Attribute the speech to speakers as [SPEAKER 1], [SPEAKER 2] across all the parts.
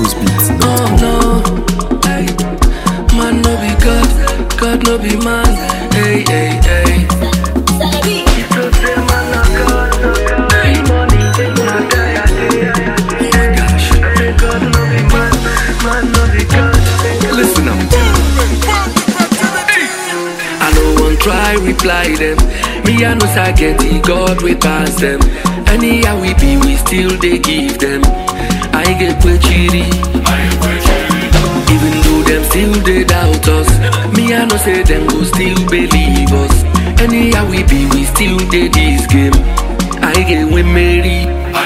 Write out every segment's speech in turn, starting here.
[SPEAKER 1] levelsbeats.com.
[SPEAKER 2] Oh no, hey, man no be God, God no be man. Hey, hey, hey. Listen up. I no one try reply them. Me I know say get the God we pass them. Anyhow we be, we still they give them. I get quechiri. Even though them still they doubt us, me I know say them go still believe us. Anyhow we be, we still they this game. I get we marry.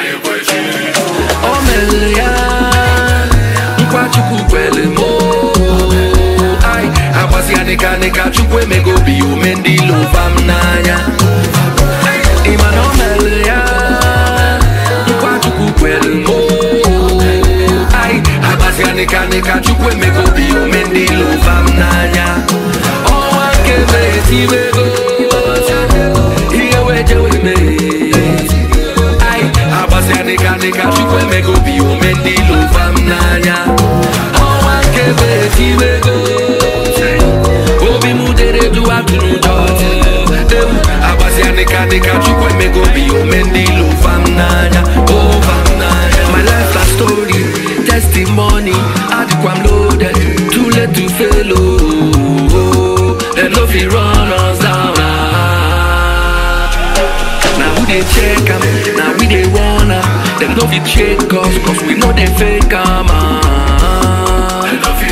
[SPEAKER 2] Oh ya, nkwa chukwu kwele mo. Ai, agbasi adịka dịka chukwu emego bi ume ndị lova m n'anya. Ịma na o mere ya, nkwa chukwu kwele mo. Ai, agbasi adịka dịka chukwu emego bi ume ndị lova m n'anya. Ọnwa nke metiwego, ihe wejewe mee. Ai, agbasi adịka dịka chukwu emego bi ume ndị lova m n'anya. Ọnwa nke metiwego, obi m dere du atụ n'ụjọ. Ewu, agbasi adịka dịka chukwu emego bi ume ndị lova m n'anya. Ova m n'anya. My life na story, testimony, adịkwa m loaded, too late to fail oh. Dem no fit run us down. ah. Now who they check am? Now we they wanna. Them no fit check us, cause we know they fake am. ah.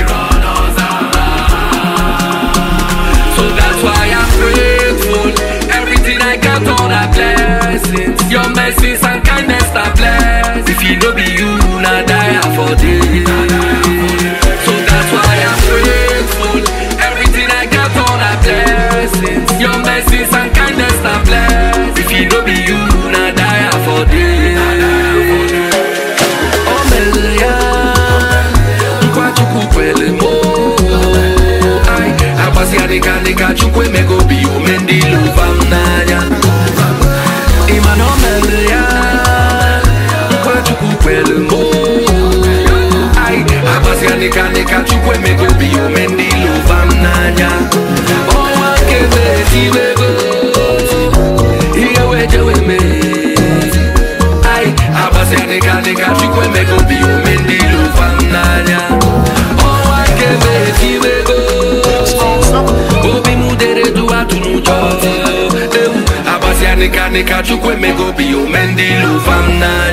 [SPEAKER 2] So that's why I'm grateful. Everything I got, all the blessings. Your mercies and kindness are blessed. If you no be you, na die for this. So that's why I'm grateful. Everything I got, all the blessings. Your mercies and kindness are blessed. If you no be you, na die for this. Oh, Melia, nkwa chukwu kwele mo. Ai, agbasi adịka dịka chukwu emego bi ume ndị lova m n'anya. Ịma na o mere ya, nkwa chukwu kwele mo. Ai, agbasi adịka dịka chukwu emego bi ume ndị lova m n'anya. Ọnwa nke metiwego, ihe wejewe mee. Ai, agbasi adịka dịka chukwu emego bi ume ndị lova m n'anya. Ọnwa nke metiwego, obi m dere du atụ n'ụjọ. Ewu, agbasi adịka dịka chukwu emego bi ume ndị lova m n'anya.